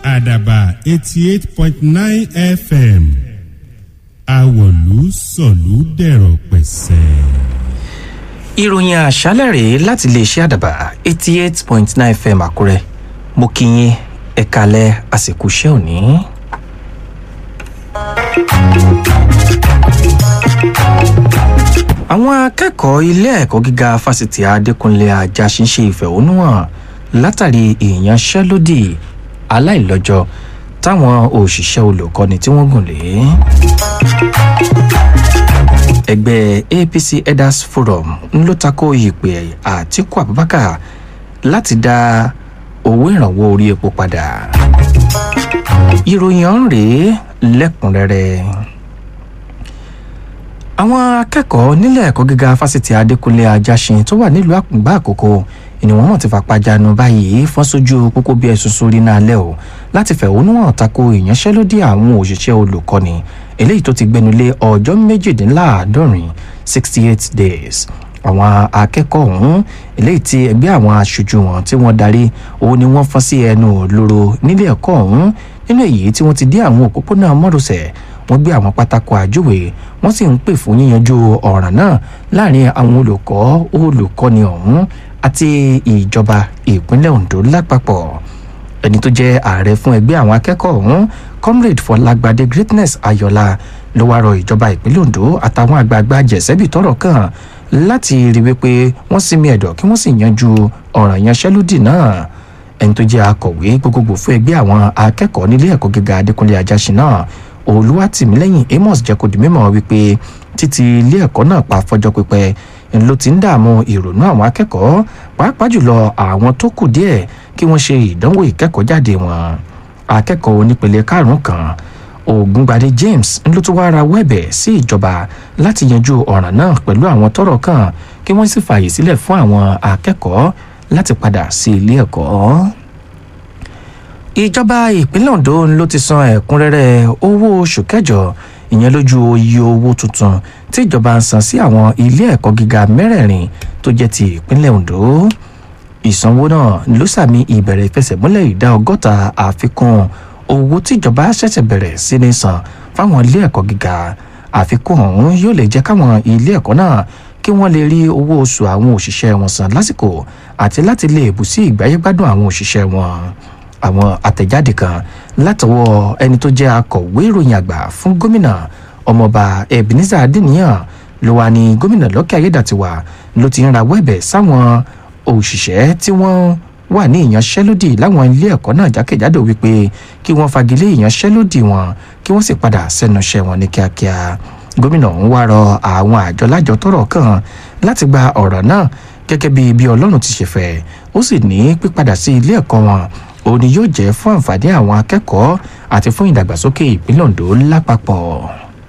àdàbà eighty eight point nine fm àwọ̀lú sọ̀lú dẹ̀rọ̀ pẹ̀sẹ̀. ìròyìn àṣálẹ̀ rèé láti iléeṣẹ́ àdàbà eighty eight point nine fm àkúrẹ́ mo kí yín ẹ̀ka alẹ́ àsìkò iṣẹ́ òní. àwọn akẹ́kọ̀ọ́ ilé ẹ̀kọ́ gíga fásitì adékúnlé ajásin ṣe ìfẹ̀hónúhàn látàrí ìyanṣẹ́lódì aláìlọ́jọ́ táwọn òṣìṣẹ́ olùkọ́ni tí wọ́n gùn lé. ẹgbẹ́ apc elders forum ń ló tako ìpè àtiku abubakar láti dá owó ìrànwọ́ orí epo padà. ìròyìn ọ̀hún rèé lẹ́kùnrẹ́rẹ́ àwọn akẹ́kọ̀ọ́ nílẹ̀ ẹ̀kọ́ gíga fásitì adékúnlé ajásin tó wà nílùú àkùngbà àkókò ni wọ́n mọ̀ ti fapá jánu báyìí fọ́n sójú pópó bí ẹ̀sùn sórí náà lẹ́ o láti fẹ̀hónú hàn tako ìyanṣẹ́lódì àwọn òṣìṣẹ́ olùkọ́ni eléyìí tó ti gbẹnulé ọjọ́ méjìdínláàádọ́rin sixty eight days àwọn akẹ́kọ̀ọ́ ọ̀hún eléyìí tí ẹgbẹ́ àwọn aṣojú wọn tí wọ́n darí òun ni wọ́n fọ́n sí ẹnu lóró nílé ẹ̀kọ́ ọ̀hún nínú èyí tí wọ́n ti dé àwọn òpópónà mọ́rọ̀sẹ̀ wọ́n gbé àwọn pátákó àjúwe wọ́n sì ń pè fún yíyanjú ọ̀ràn náà láàrin àwọn olùkọ́ olùkọ́ni ọ̀hún àti ìjọba ìpínlẹ̀ ondo lápapọ̀ ẹni tó jẹ́ ààrẹ fún ẹgbẹ́ àwọn akẹ́kọ̀ọ́ ọ̀hún comrade fọlágbádé greatness ayọ̀lá ló wá rọ ìjọba ìpínlẹ̀ ondo àtàwọn àgbààgbà jẹ̀sẹ́bì tọrọ kàn láti rí wípé wọ́n sinmi ẹ̀dọ̀ kí wọ́n sì yanjú ọ̀ràn ìyanṣẹ́lódì náà ẹni tó jẹ́ akọ̀wé gbogbogbò fún ẹgbẹ́ àwọn akẹ́kọ̀ọ́ nílé ẹ̀kọ́ gíga adékúnlé ajásin náà olùwàtìmílẹ́yìn amos jẹ́ kó di mímọ́ wípé títí ilé ẹ̀kọ́ náà pa fọjọ́ pípẹ́ ló ti ń dààmú ìrònú àwọn akẹ́kọ̀ọ́ pàápàá jùlọ àwọn tó kù díẹ̀ kí wọ́n ṣe ìdánwò ìkẹ́kọ̀ọ́ jáde wọn akẹ́kọ̀ọ́ onípele karùn-ún kan ògúngbadé james ló tún wáá ra wẹ́ẹ̀bẹ̀ sí ìjọba láti yanjú ọ̀ràn náà pẹ̀lú àwọn tọ́rọ̀ kàn kí wọ́n sì fààyè sílẹ̀ fún àwọn akẹ́kọ̀ọ́ láti padà sí ilé ẹ̀kọ́ ìjọba ìpínlẹ̀ ondo ló ti san ẹ̀kúnrẹ́rẹ́ owó oṣù kẹjọ ìyẹn lójú iye owó tuntun tí ìjọba ń san sí àwọn ilé ẹ̀kọ́ gíga mẹ́rẹ̀ẹ̀rin tó jẹ́ ti ìpínlẹ̀ ondo ìsanwó náà ló sàmì ìbẹ̀rẹ̀ ìfẹsẹ̀múlẹ̀ ìdá ọgọ́ta àfikún owó tíjọba ṣẹ̀ṣẹ̀ bẹ̀rẹ̀ sí ní san fáwọn ilé ẹ̀kọ́ gíga àfikún ọ̀hún yóò lè jẹ́ káwọn ilé ẹ̀kọ́ náà kí wọ́n lè rí owó oṣù àwọn òṣìṣẹ́ wọn san lásìkò àti láti lè bù sí ìgbáyégbádùn àwọn òṣìṣẹ́ wọn àwọn àtẹ̀jáde kan látọwọ́ ẹni tó jẹ́ akọ̀wé ìròyìn àgbà fún gómìnà ọmọọba ebenezer adeniyan ló wà ní gómìnà lọ́kẹ́ ayédàtiwà ló ti ń rawọ́ ẹ̀bẹ̀ sáwọn òṣìṣẹ́ tí wọ́n wà ní ìyanṣẹ́lódì láwọn ilé ẹ̀kọ́ náà jákèjádò wípé kí wọ́n fagilé ìyanṣẹ́lódì wọn kí wọ́n sì padà sẹ́nu iṣẹ́ wọn ní kíákíá gómìnà ń wá rọ àwọn àjọ lájọ tọrọ kàn láti gba ọ̀rọ̀ náà gẹ́gẹ́ bí bí ọlọ́run ti ṣe fẹ́ ó sì ní pípadà sí ilé ẹ̀kọ́ wọn òun ni yóò jẹ́ fún àǹfààní àwọn akẹ́kọ̀ọ́ àti fún ìdàgbàsókè ìpínlẹ̀ ondo lápapọ̀.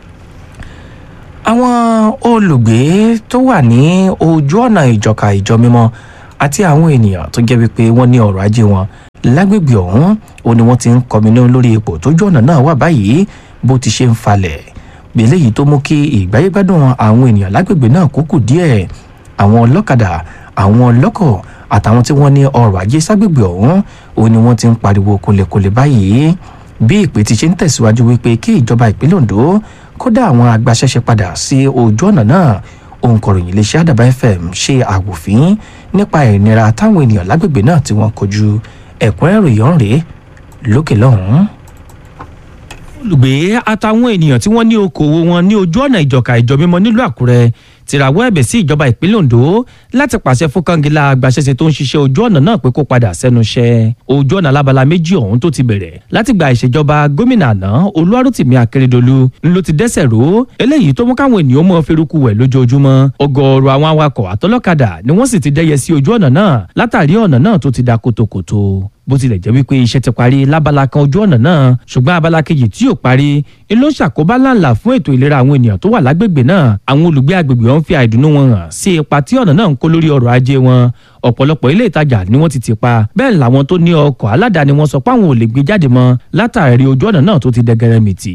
àwọn olùgbé tó wà ní ojú ọ̀nà ìjọka ìjọ mímọ́ àti àwọn ènìyàn tó jẹ́ wípé wọ́n ní ọrọ̀ ajé wọn lágbègbè ọ̀hún òun ni wọ́n ti ń kọminú lórí ipò tójú ọ̀nà náà wà báyìí bó ti ṣe ń falẹ̀ eléyìí tó mú kí ìgbáyégbádùn àwọn ènìyàn lágbègbè náà kúkú díẹ̀ àwọn ọlọ́kadà àwọn ọlọ́kọ̀ àtàwọn tí wọ́n ní ọrọ̀ ajé ságbègbè ọ̀hún òun ni wọ́n ti ń pariwo kólekóle báyìí bí ìpè ti ṣe ń tẹ̀síwájú wípé kí ìjọba ìpínlẹ̀ ondo kódà àwọn agbaṣẹ́ṣe padà sí ojú ọ̀nà náà òǹkọ̀ròyìn iléeṣẹ́ àdàbà fm ṣe àwòfín nípa ìnira táwọn ènìyàn lágbègbè náà tí wọ́n kojú ẹ̀kúnrẹ́rì yọ̀ǹrẹ́ lókè lọ́hùn-ún olùgbé àtàwọn ènìyàn tí wọ́n ní okòwò wọn ní ojú ọ̀nà ìjọka ìjọ mímọ́ nílùú àkúrẹ́ ti rawọ́ ẹ̀bẹ̀ sí ìjọba ìpínlẹ̀ ondo láti pàṣẹ fún kangilá agbaṣẹ́ṣe tó ń ṣiṣẹ́ ojú ọ̀nà náà pé kó padà sẹ́nu iṣẹ́ ojú ọ̀nà alábala méjì ọ̀hún tó ti bẹ̀rẹ̀ láti gba ìṣèjọba gómìnà àná olúwarùtìmí akérèdọ́lù ló ti dẹ́sẹ̀ ró eléyìí tó mú káwọn ènìyàn mọ́ feruku wẹ̀ lójoojúmọ́ ọgọ́ọ̀rọ̀ àwọn awakọ̀ àtọlọ́kadà ni wọ́n sì ti dẹ́yẹ sí ojú ọ̀nà náà látàrí ọ̀nà náà tó ti da kòtòkòtò bó tilẹ̀ jẹ́ wípé iṣẹ́ ti parí lábala kan ojú ọ̀nà náà ṣùgbọ́n abala kejì tí yóò parí ń ló ń ṣàkóbá láǹlà fún ètò ìlera àwọn ènìyàn tó wà lágbègbè náà àwọn olùgbé agbègbè ọ̀hún fi àìdùnnú wọn hàn sí ipa tí ọ̀nà náà ń kó lórí ọrọ̀ ajé wọn ọ̀pọ̀lọpọ̀ ilé ìtajà ni wọ́n ti ti pa bẹ́ẹ̀ làwọn tó ní ọkọ̀ aládàáni wọn sọ pé àwọn ò lè gbé jáde mọ́ látàrí ojú ọ̀nà náà tó ti dẹgẹrẹmìtì.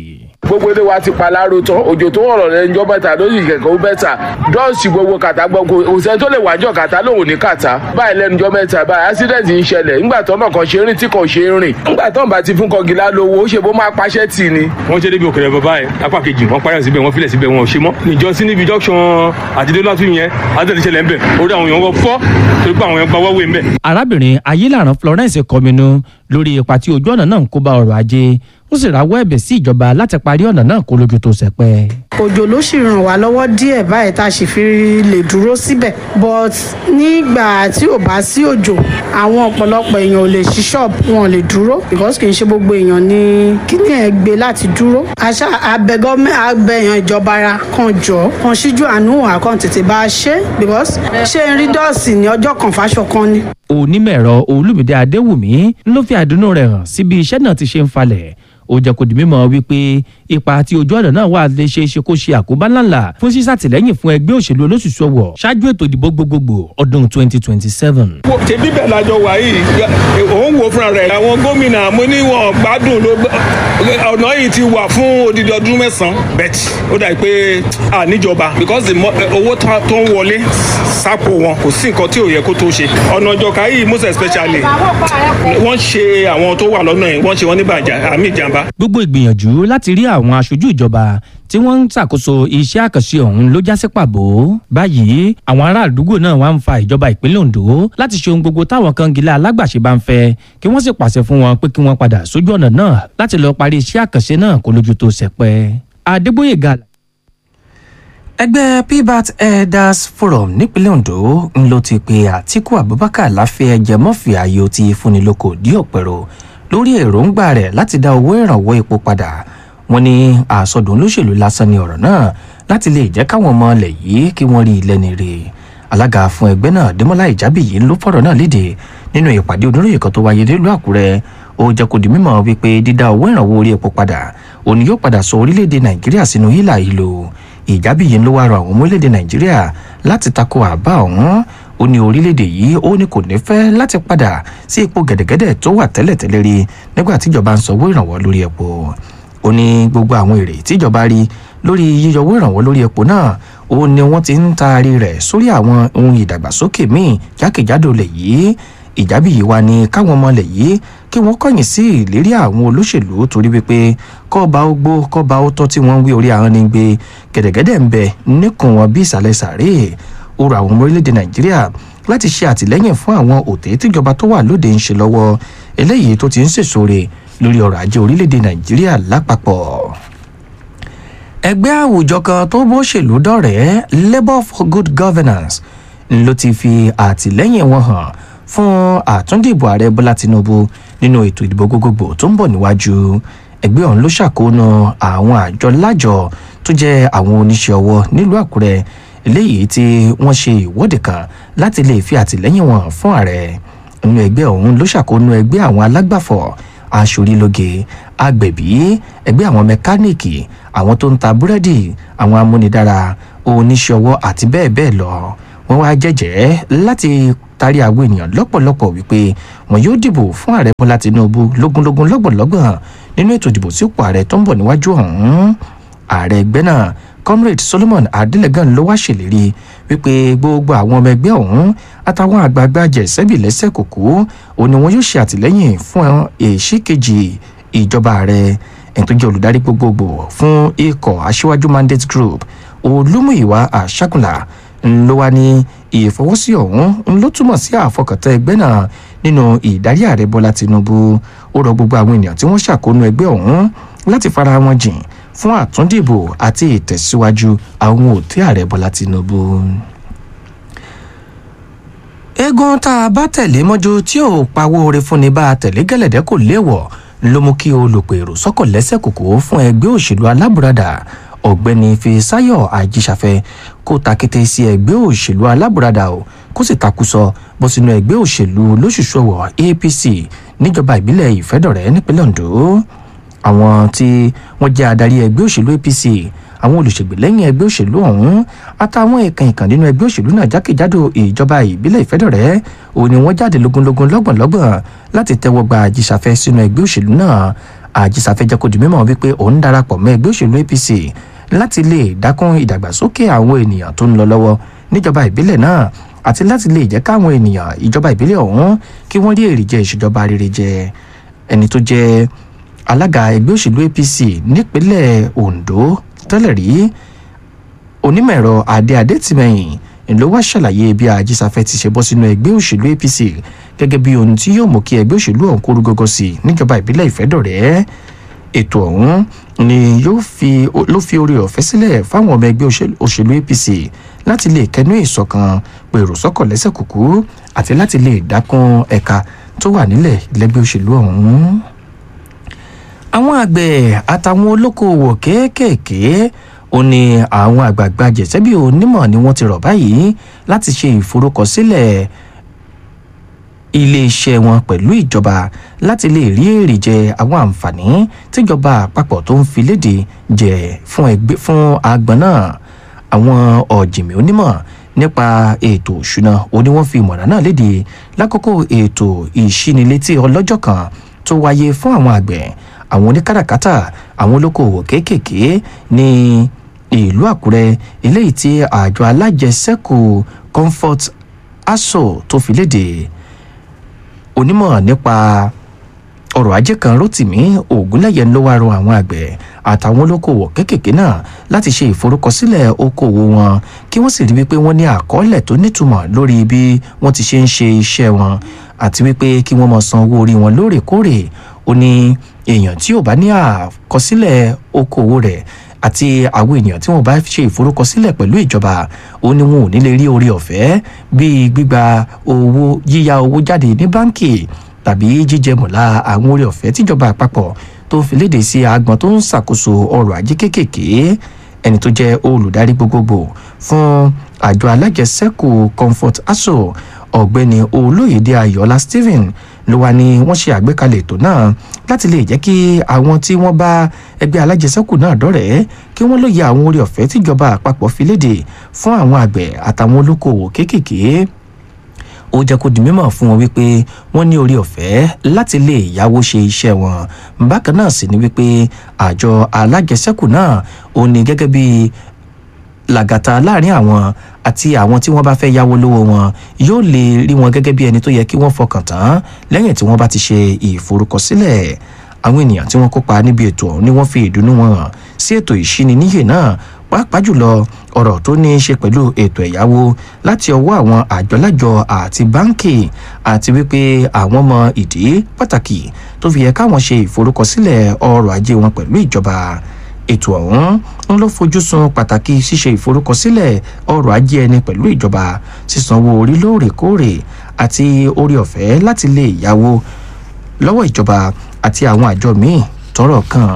gbogbo ilé wa ti paláró tán òjò tó rọ̀ lẹ́njọ́ mẹ́ta lórí ìkẹ̀kẹ́ ó bẹ́tà dọ́ọ̀sì gbogbo kàtà gbogbo òṣèlú tó lè wájọ́ kàtà lòun ní kàtà báyìí lẹ́nujọ́ mẹ́ta báyìí accident ń ṣẹlẹ̀ ńgbà tó náà kan ṣe rìn tí kò ṣe rìn ńgbà tó ń bá ti fún kọgìlá lówó ó ṣe bó máa paṣẹ́ tì ní. wọ́n ṣe débi òkèrè bàbá ẹ̀ apá kejì wọ́n pààyàn síbẹ̀ wọ́n filẹ̀ síbẹ̀ wọn ò ṣe mọ́ níjọ́sí níbi junction àtidélọ́tún yẹn àtẹ̀lẹ́ ṣẹlẹ̀ ń bẹ̀ orí àwọn èèyàn wọ́n fọ́ torí pé àwọn èèyàn gba wọ́wé ń bẹ̀. arábìnrin ayélujáran florence kọminú lórí ipa tí ojú ọ̀nà náà ń kó bá ọrọ̀ ajé ó sì rawọ́ ẹ̀bẹ̀ sí ìjọba láti parí ọ̀nà náà kó lójú tó sẹpẹ́. òjò ló sì ràn wá lọ́wọ́ díẹ̀ báyìí tá a sì fi lè dúró síbẹ̀ but nígbà tí ò bá sí òjò àwọn ọ̀pọ̀lọpọ̀ èèyàn ò lè ṣí ṣọ́ọ̀bù wọn ò lè dúró because kì í ṣe gbogbo èèyàn ní kíní ẹ̀ gbé láti dúró àṣà abẹ gọ́ọ̀mẹ̀ abẹ́yàn ìjọba ara kan jọ kan ṣíjú àánú àkàn tètè bá a ṣe because ṣé n rí dọ́ọ̀sì ní ọjọ́ kan fáṣọ kan ni. onímọ̀-ẹ̀rọ olùmìdé adéwùmí ló fi àdúnú rẹ̀ hàn sí bí iṣẹ́ náà ti ṣe ń falẹ̀ ó jẹ́ kó di mímọ̀ wípé ipa tí ojú ọ̀nà náà wà lè ṣe é ṣe kó ṣe àkóbá ńláńlá fún ṣíṣàtìlẹ́yìn fún ẹgbẹ́ òṣèlú olóṣùṣù ọ̀wọ̀ ṣáájú ètò ìdìbò gbogbogbò ọdún 2027. ṣe bíbẹ̀ lájọ wà yìí òun wo fúnra rẹ̀ àwọn gómìnà mo ní wọn gbádùn ló ọ̀nà yìí ti wà fún odidi ọdún mẹ́sàn-án bẹ́ẹ̀ ó dà pé à níjọba because the owó tó ń wọlé sápò wọn kò sí nǹkan tí ò yẹ kó tó ṣe ọ̀nà ìjọka yìí most especially wọ́n ṣe àwọn tó wà lọ́nà yìí wọ́n ṣe wọ́n ní bàjá àmì ìjàmbá. gbogbo ìgbìyànjú láti rí àwọn aṣojú ìjọba tí wọ́n ń ṣàkóso iṣẹ́ àkànṣe ọ̀hún ló já sí pàbó. báyìí àwọn ará àdúgbò náà wá ń fa ìjọba ìpínlẹ̀ ondo láti ṣe ohun gbogbo táwọn kan gilẹ̀ alágbàṣe bá ń fẹ́ kí wọ́n sì pàṣẹ fún wọn pé kí wọ́n padà sójú ọ̀nà náà láti lọ́ọ́ parí iṣẹ́ àkànṣe náà kó lójú tó sẹpẹ́. adébóyè gàlà ẹgbẹ́ pbat elders forum nípínlẹ̀ ondo ń ló ti pe àtiku abubakar láfẹ́ jẹmọ́fì ayò ti fúnni lóko dí ọ̀pẹ̀rọ lórí èròǹgbà rẹ̀ láti dá owó ìrànwọ́ epo padà wọn ní àsọdùn olóṣèlú lásán ni ọ̀rọ̀ náà láti lè jẹ́ káwọn ọmọ ilẹ̀ yìí kí wọ́n rí ilẹ̀ ní rè alága fún ẹgbẹ́ náà dẹ́mọ́lá ìjábìyí ló fọ̀rọ̀ náà léde nínú ìpàdé oníròyìn kan tó wáyé nílùú àkúrẹ́ ó jẹ́ kó di mímọ̀ wípé dídá owó ìrànwọ́ orí epo padà òun yóò padà sọ orílẹ̀-èdè nàìjíríà sínú hílà ìlò ìjábìyí ló wá rọ àwọn ọmọ orílẹ̀-èdè nàìjíríà láti tako àbá ọ̀hún ó ní orílẹ̀-èdè yìí ó ní kò ní fẹ́ láti padà sí ipò gẹ̀dẹ̀gẹ̀dẹ̀ tó wà tẹ́lẹ̀tẹ́lẹ̀ rí nígbà tíjọba ń sanwó ìrànwọ́ lórí epo ó ní gbogbo àwọn èrè tíjọba rí lórí yíyọwó ìrànwọ́ lórí epo náà ó ní wọ́n ti ń taari rẹ̀ sórí àwọn ohun ìdàgbàsókè míì jákèjádò lẹ̀ yìí ìjábìyí wa ni káwọn ọmọ lẹ̀ yìí kí wọ́n kọ̀yìn sí ìlérí àwọn olóṣèlú torí wípé kọ́ba ó gbó kọ́ba ó tọ́ tí wọ́n ń wí orí àwọn ní gbé gẹ̀dẹ̀gẹ̀dẹ̀ ń bẹ níkùn wọn bí ìsàlẹ̀ sàárè ó rọ àwọn ọmọ orílẹ̀-èdè nàìjíríà láti ṣe àtìlẹ́yìn fún àwọn òtẹ́ tíjọba tó wà lóde ń ṣe lọ́wọ́ eléyìí tó ti ń sèṣore lórí ọrọ̀ ajé orílẹ̀-èdè nàìjíríà lápapọ̀ ẹgbẹ́ àwùjọ kan tó bóṣèlú dọ̀rẹ́ labour for good governance ló ti fi àtìlẹ́yìn wọn hàn fún àtúndìbò ààrẹ bọ́lá tinubu nínú ètò ìdìbò gbogbogbò tó ń bọ̀ níwájú ẹgbẹ́ ọ̀hún ló ṣàkóónú àwọn àjọ lájọ tó jẹ́ àwọn oníṣẹ́ ọwọ́ nílùú àkúrẹ́ eléyìí tí wọ́n ṣe ìwọ́de kan láti lè fi àtìlẹ́yìn wọn fún ààrẹ nínú ẹgbẹ́ ọ̀hún ló ṣàkóónú ẹgbẹ́ àwọn alágbàfọ̀ aṣorílóge agbẹ̀bí ẹgbẹ́ àwọn mẹkáníìkì àwọn tó ń ta búrẹ́dì àwọn amúnidára oníṣẹ́ ọwọ́ àti bẹ́ẹ̀ bẹ́ẹ̀ lọ wọ́n wá jẹ́jẹ́ láti tarí àwọn ènìyàn lọ́pọ̀lọpọ̀ wípé wọn yóò dìbò fún ààrẹ bọ́lá tinubu lógúnlógún lọ́gbọ̀nlọ́gbọ̀n nínú ètò ìdìbò sípò ààrẹ tó ń bọ̀ níwájú ọ̀hún ààrẹ ẹgbẹ́ náà comrade solomon adelegan ló wá ṣèlérí wípé gbogbo àwọn ọmọ ẹgbẹ́ ọ̀hún àtàwọn àgbààgbà jẹ̀sẹ́bì lẹ́sẹ̀ kòkó òun ni wọn yóò ṣe àtìlẹ́yìn fún èsì kejì ìjọba ààrẹ ẹni tó jẹ́ olùdarí gbogbogbò fún ikọ̀ aṣíwájú mandate group olúmúyìwá àṣàkùnlà ló wá ní ìfọwọ́sí ọ̀hún ló túmọ̀ sí àfọkàntán ẹgbẹ́ náà nínú ìdarí ààrẹ bọ́lá tinubu ó rọ gbogbo àwọn ènìyàn tí wọ́n ṣàkóónú ẹgbẹ́ ọ̀hún láti fara wọn jìn fún àtúndìbò àti ìtẹ̀síwájú àwọn òtí ààrẹ bọ́lá tinubu. eégún tá a bá tẹ̀lé mọ́jú tí ò pawó oore fúnni bá a tẹ̀lé gẹ́lẹ́dẹ́ kò léèwọ̀ ló mú kí olùpèrò sọ́kọ̀ lẹ́sẹ̀ kòkó fún ẹgbẹ́ òṣèlú alábùradà ọ̀gbẹ́ni fisayo ajíṣàfẹ́ kó takété sí ẹgbẹ́ òṣèlú alábùradà o kó sì takùsọ bọ́ sínú ẹgbẹ́ òṣèlú lóṣùṣọwọ̀ apc níjọba ìbílẹ̀ ìfẹ́dọ̀rẹ́ nípínlẹ̀ ondo àwọn tí wọ́n jẹ́ adarí ẹgbẹ́ òṣèlú apc àwọn olùṣègbèlẹ́yìn ẹgbẹ́ òṣèlú ọ̀hún àtàwọn ẹ̀kan ìkàn nínú ẹgbẹ́ òṣèlú náà jákèjádò ìjọba ìbílẹ̀ ìfẹ́dọ̀rẹ́ òun ni wọ́n jáde lógúnlógún lọ́gbọ̀nlọ́gbọ̀n láti tẹ́wọ́ gba àjíṣàfẹ́ sínú ẹgbẹ́ òṣèlú náà àjíṣàfẹ́ jẹ́ kó di mímọ̀ wípé òun darapọ̀ mọ́ ẹgbẹ́ òṣèlú apc láti lè dákún ìdàgbàsókè àwọn ènìyàn tó ń lọ lọ́wọ́ níjọba ìbílẹ̀ náà àti láti lè jẹ́ káwọn ènìyàn ìjọba ìbílẹ̀ ọ̀hún kí wọ́n rí èrè jẹ ìṣèjọba rere jẹ ẹni tó jẹ́ alága ẹgbẹ́ òṣèlú apc nípínlẹ̀ ondo tẹ́lẹ̀ rí onímọ̀ ẹ̀rọ adé adétìmẹ̀yìn ló wá ṣàlàyé bí àjíṣàfẹ́ ti ṣe bọ́ sínú ẹgbẹ́ òṣèlú apc gẹ́gẹ́ bí ohun tí yóò mú kí ẹgbẹ́ òṣèlú ọ̀hún kóru gọ́gọ́ sí i níjọba ìbílẹ̀ ìfẹ́dọ̀rẹ́ ètò ọ̀hún ni yóò fi ló fi oore ọ̀fẹ́ sílẹ̀ fáwọn ọmọ ẹgbẹ́ òṣèlú apc láti lè kẹnu ìṣọ̀kan pèrò sọ́kọ̀ lẹ́sẹ̀ kúkú àti láti lè dákún ẹ̀ka tó wà nílẹ̀ lẹ́gbẹ́ òṣèlú ọ̀hún. àwọn àgbẹ̀ àtàwọn olókoòwò kéékèèké ó ní àwọn àgbààgbà jẹ̀sẹ́bí onímọ̀ ni wọ́n ti rọ̀ báyìí láti ṣe ìforúkọsílẹ̀ iléeṣẹ́ wọn pẹ̀lú ìjọba láti lè rí èrè jẹ àwọn àǹfààní tíjọba àpapọ̀ tó ń fi léde jẹ fún ẹgbẹ́ fún agbọ̀n náà àwọn ọ̀jìnmí onímọ̀ nípa ètò òṣùnà ó ní wọ́n fi ìmọ̀ràn náà léde lákòókò ètò ìṣínilétí ọlọ́jọ́ kan tó wáyé fún àwọn àgbẹ̀ àwọn oníkàràkátà àwọn olókoòwò kéékèèké ní ìlú àkúrẹ́ eléyìí tí àjọ alájẹsẹ́kù comfort aso tó fi léde onímọ̀ nípa ọrọ̀ ajé kan rotimi ogunlẹ̀yẹ ló wá rọ àwọn àgbẹ̀ àtàwọn olókoòwò kéékèèké náà láti ṣe ìforúkọsílẹ̀ okòwò wọn kí wọ́n sì rí wípé wọ́n ní àkọọ́lẹ̀ tó nítumọ̀ lórí bí wọ́n ti ṣe ń ṣe iṣẹ́ wọn àti wípé kí wọ́n mọ̀ san owó orí wọn lóòrèkóòrè ó ní èèyàn tí ò bá ní àkọsílẹ̀ okòwò rẹ̀ àti àwọn ènìyàn tí wọn bá ṣe ìforúkọsílẹ̀ pẹ̀lú ìjọba ó ní wọn ò ní lè rí orí ọ̀fẹ́ bíi gbígba owó yíya owó jáde ní báńkì tàbí jíjẹ mọ̀lá àwọn orí ọ̀fẹ́ tíjọba àpapọ̀ tó fi léde sí agbọn tó ń ṣàkóso ọrọ̀ ajé kéékèèké ẹni tó jẹ́ olùdarí gbogbogbò fún àjọ alájẹsẹ́kù comfort aso ọ̀gbẹ́ni olóyèdè ayọ̀lá stephen ló wà ní wọ́n ṣe àgbékalẹ̀ ètò náà láti lè jẹ́ kí àwọn tí wọ́n bá ẹgbẹ́ alájẹsẹ́kù náà dọ́rẹ̀ẹ́ kí wọ́n lóye àwọn orí ọ̀fẹ́ tíjọba àpapọ̀ fi léde fún àwọn àgbẹ̀ àtàwọn olókoòwò kéékèèké ó jẹ́ kó di mímọ̀ fún wọn wípé wọ́n ní orí ọ̀fẹ́ láti lè yáwó ṣe iṣẹ́ wọn bákan náà sì ni wípé àjọ alájẹsẹ́kù náà ó ní gẹ́gẹ́ bí làgàtà láàrin àwọn àti àwọn tí wọ́n bá fẹ́ yáwó lówó wọn yóò lè rí wọn gẹ́gẹ́ bí ẹni tó yẹ kí wọ́n fọkàn tán lẹ́yìn tí wọ́n bá ti ṣe ìforúkọsílẹ̀ àwọn ènìyàn tí wọ́n kópa níbi ètò ọ̀hún ni wọ́n fi ìdùnnú wọn hàn sí ètò ìṣíniníyè náà pàápàá jùlọ ọ̀rọ̀ tó ní í ṣe pẹ̀lú ètò ẹ̀yáwó láti ọwọ́ àwọn àjọlájọ àti báńkì àti wípé àwọn mọ ìdí pàtàkì tó fi yẹ káwọn ṣe ìforúkọsílẹ̀ ọrọ̀ ajé wọn pẹ̀lú ìjọba ètò ọ̀hún ń ló fojú sun pàtàkì ṣíṣe ìforúkọsílẹ̀ ọrọ̀ ajé ẹni pẹ̀lú ìjọba sísanwó orí lóòrèkóòrè àti orí ọ̀fẹ́ láti lè yáwó lọ́wọ́ ìjọba àti àwọn àjọ míì tọ́rọ̀ kàn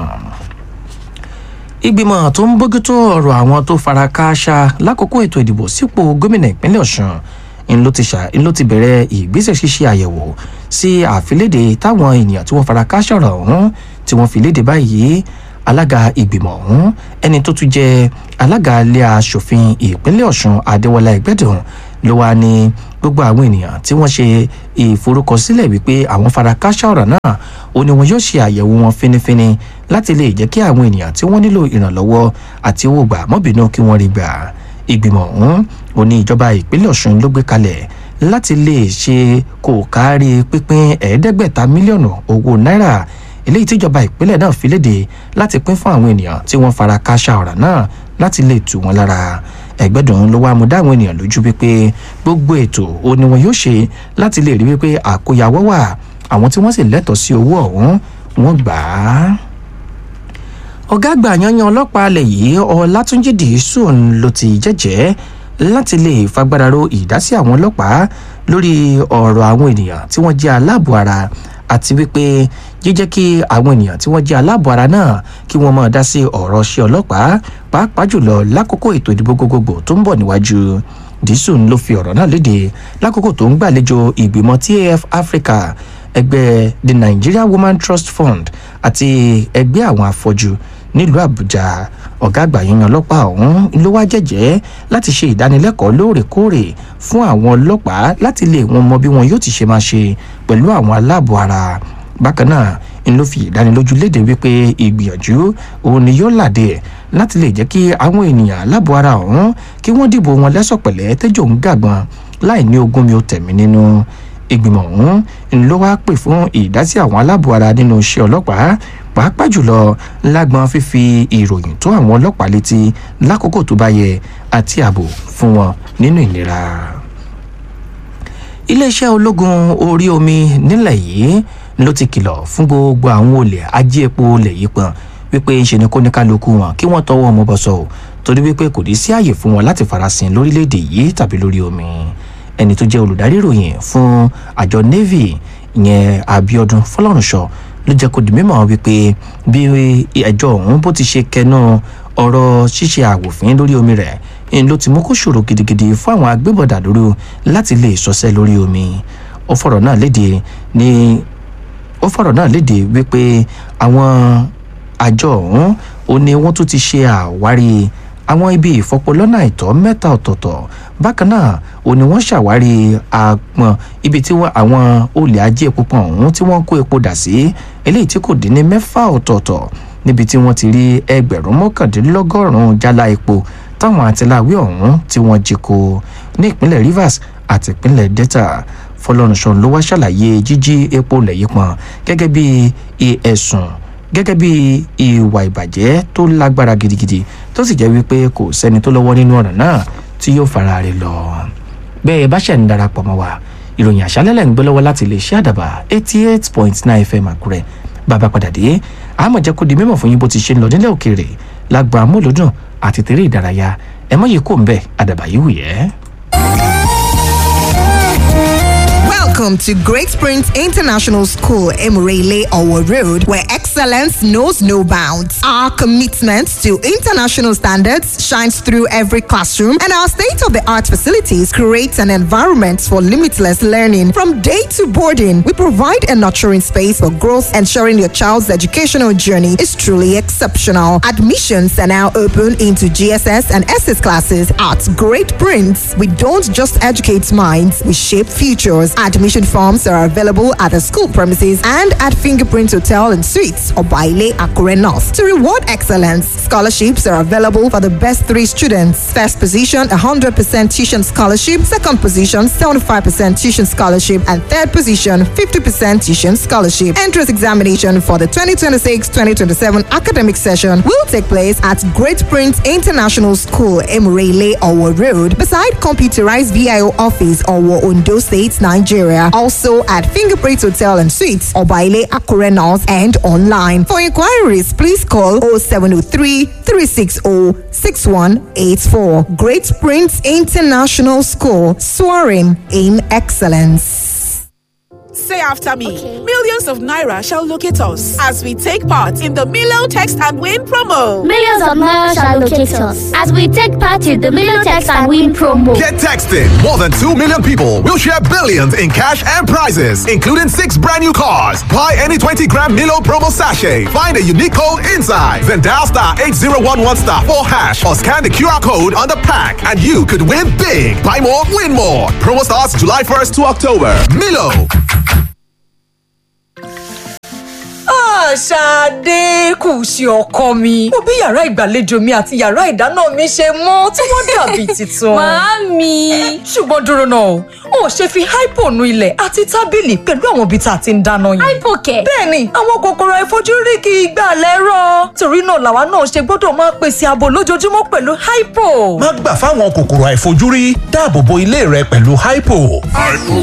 ìgbìmọ̀ tó ń bójútó ọ̀rọ̀ àwọn tó fara kááṣá lákòókò ètò ìdìbò sípò gómìnà ìpínlẹ̀ ọ̀sùn ń ló ti ṣà ń ló ti bẹ̀rẹ̀ ìgbésẹ̀ ṣíṣe àyẹ̀wò sí àfilédè táwọn ènìyàn tí wọ́n fara kááṣá ọ̀rọ̀ ọ̀hún tí wọ́n fi léde báyìí alága ìgbìmọ̀ ọ̀hún ẹni tó tún jẹ́ alága ilé asòfin ìpínlẹ̀ ọ̀sùn adéwọlá ẹgbẹ́dùn ló wà ní gbogbo àwọn ènìyàn tí wọ́n ṣe ìforúkọsílẹ̀ wípé àwọn fara kááṣá ọ̀rọ̀ náà ó ní wọn yóò ṣe àyẹ̀wò wọn fínífíní láti lè jẹ́ kí àwọn ènìyàn tí wọ́n nílò ìrànlọ́wọ́ àti owó gbà mọ́bìnú kí wọ́n rí gbà ìgbìmọ̀ ọ̀hún ò ní ìjọba ìpínlẹ̀ ọ̀ṣun ló gbé kalẹ̀ láti lè ṣe kò kárí pínpín ẹ̀ẹ́dẹ́gbẹ̀ta mílíọ̀nù owó náírà eléyìí tíjọba ìpínlẹ̀ náà fi léde láti pín fún àwọn ènìyàn tí wọ́n fara kááṣá ọ̀rọ̀ náà láti lè tù wọ́n lára ẹgbẹ́dùn ló wá mú dáwọn ènìyàn lójú wípé gbogbo ètò ó ní wọn yóò ṣe láti lè rí wípé àkóyawọ́ wà àwọn tí wọ́n sì lẹ́tọ̀ọ́ sí owó ọ̀hún wọ́n gbà á. ọ̀gá àgbà yanyan ọlọ́pàá alẹ̀ yìí ọlátúnjì dìísù ló ti jẹ́jẹ́ láti lè fagbára ro ìdásí àwọn ọlọ́pàá lórí ọ̀rọ̀ àwọn ènìyàn tí wọ́n jẹ́ aláàbò ara àti wípé jíjẹ́ kí àwọn ènìyàn tí wọ́n jẹ́ aláàbò ara náà kí wọ́n máa dá sí ọ̀rọ̀ ṣe ọlọ́pàá pàápàá jùlọ lákòókò ètò ìdìbò gbogbogbò tó ń bọ̀ níwájú dísùn ló fi ọ̀rọ̀ náà léde lákòókò tó ń gbàlejò ìgbìmọ̀ TAF Africa ẹgbẹ́ the Nigeria Women Trust Fund àti ẹgbẹ́ àwọn afọ́jú nílùú Àbújá ọ̀gá àgbà yíyan ọlọ́pàá ọ̀hún ló wá jẹ́jẹ́ láti ṣe ìdánilẹ́kọ̀ọ́ lóòrèkóòrè fún àwọn ọlọ́pàá láti lè wọn mọ bí wọn yóò ti ṣe máa ṣe pẹ̀lú àwọn aláàbò ara bákan náà ń ló fi ìdánilójú léde wípé ìgbìyànjú òun ni yóò làdé ẹ̀ láti lè jẹ́ kí àwọn ènìyàn aláàbò ara ọ̀hún kí wọ́n dìbò wọn lẹ́sọ̀pẹ̀lẹ́ tẹ́jọ́ ń gàgbọ́n láì ní ogún mi ò tẹ̀mí nínú ìgbìmọ̀ ọ̀hún ń ló wá pè fún ìdásí àwọn aláàbò ara nínú iṣẹ́ ọlọ́pàá pàápàá jùlọ lágbọn fífi ìròyìn tó àwọn ọlọ́pàá létí lákòókò tó bá yẹ àti ààbò fún wọn nínú ìlera iléeṣẹ́ ológun orí omi nílẹ̀ yìí ló ti kìlọ̀ fún gbogbo àwọn olè ajé epo olè yìí pọ̀n wípé ń ṣe ni kó ní kálukú wọn kí wọ́n tọwọ́ ọmọ bọ̀ sọ ọ́ torí wípé kò ní sí àyè fún wọn láti farasin lórílẹ̀‐èdè yìí tàbí lórí omi ẹni tó jẹ́ olùdarí ìròyìn fún àjọ navy ìyẹn abiodun fọlọ́runṣọ ló jẹ́ kó di mímọ̀ wípé bí ẹjọ́ ọ̀hún bó ti ṣe kẹnu ọ̀rọ̀ ṣíṣe àwòfín lórí omi rẹ̀ ń ló ti mú kó ṣòro gidigidi fún àwọn agbébọ̀dà lóru láti lè ṣọṣẹ́ lórí omi ó fọ̀rọ̀ náà léde ní ó fọ̀rọ̀ náà léde wípé àwọn àjọ ọ̀hún ó ní wọ́n tún ti ṣe àwárí àwọn ibi ìfọpọlọ́nà àìtọ́ mẹ́ta ọ̀tọ̀ọ̀tọ̀ bákan náà ó ní wọ́n ṣàwárí àpọ̀n ibi tí àwọn olè ajé epo pọ̀n ọ̀hún tí wọ́n kó epo dà sí eléyìí tí kò dín ní mẹ́fà ọ̀tọ̀ọ̀tọ̀ níbi tí wọ́n ti rí ẹgbẹ̀rún mọ́kàndínlọ́gọ́rùn-ún jálá epo táwọn àtìláwí ọ̀hún tí wọ́n jí kó ní ìpínlẹ̀ rivers àti ìpínlẹ̀ delta fọlọ́runṣọ́ ló wá ṣàlàyé jíjí epo lẹ̀yìn pọ̀n gẹ́gẹ́ bí ẹ̀sùn gẹ́gẹ́ bí ìwà ìbàjẹ́ tó lágbára gidigidi tó sì jẹ́ wípé kò sẹ́ni tó lọ́wọ́ nínú ọ̀ràn náà tí yóò fara rẹ̀ lọ. bẹ́ẹ̀ bá ṣẹ̀ ń darapọ̀ mọ́ wa ìròyìn àṣálẹ́lẹ̀ ń gbé lọ́wọ́ láti lè ṣe àdàbà eighty eight point nine fm àkúrẹ́ bàbá padà dé àmọ̀ jẹ́ kó di mímọ̀ fún yín bó ti ṣe ń lọ nílẹ̀ òkèèrè lágbo amúlòdùn àti tèrè ìdárayá ẹ mọ̀ yìí kò ń bẹ̀ àdàbà yìí wù yẹ́. Welcome to Great Springs International School, Emirele Owo Road, where excellence knows no bounds. Our commitment to international standards shines through every classroom, and our state of the art facilities create an environment for limitless learning. From day to boarding, we provide a nurturing space for growth, ensuring your child's educational journey is truly exceptional. Admissions are now open into GSS and SS classes at Great Prince. We don't just educate minds, we shape futures. Admission forms are available at the school premises and at Fingerprint Hotel and Suites or Baile Akure North. To reward excellence, scholarships are available for the best three students. First position, 100% tuition scholarship. Second position, 75% tuition scholarship. And third position, 50% tuition scholarship. Entrance examination for the 2026-2027 academic session will take place at Great Prince International School, Emirele, Owo Road, beside computerized VIO office, Owo, Ondo State, Nigeria. Also at Fingerprint Hotel and Suites, Obaile Akure North, and online. For inquiries, please call 0703 360 6184. Great Prince International School, soaring in excellence. Say after me. Millions of Naira shall locate us as we take part in the Milo Text and Win promo. Millions of Naira shall locate us as we take part in the Milo Text and Win promo. Get texting. More than 2 million people will share billions in cash and prizes, including six brand new cars. Buy any 20 gram Milo promo sachet. Find a unique code inside. Then dial star 8011 star 4 hash or scan the QR code on the pack and you could win big. Buy more, win more. Promo starts July 1st to October. Milo. Ṣadé kù sí ọkọ mi. Mo bí yàrá ìgbàlejò mi àti yàrá ìdáná mi ṣe mọ́ tí wọ́n dàbí tuntun. Màámi. Ṣùgbọ́n dúró náà, o ò ṣe fi hypo nu ilẹ̀ àti tábìlì pẹ̀lú àwọn ibi tá a ti ń dáná yìí. Hypo kẹ̀. Bẹ́ẹ̀ni, àwọn kòkòrò àìfojúrí kì í gbà lẹ́rọ̀. Torí náà làwa náà ṣe gbọ́dọ̀ máa pèsè ààbò lójoojúmọ́ pẹ̀lú hypo. Má gbà fáwọn kòkòrò àìfojúrí dáàbò bo ilé rẹ pẹ̀lú hypo.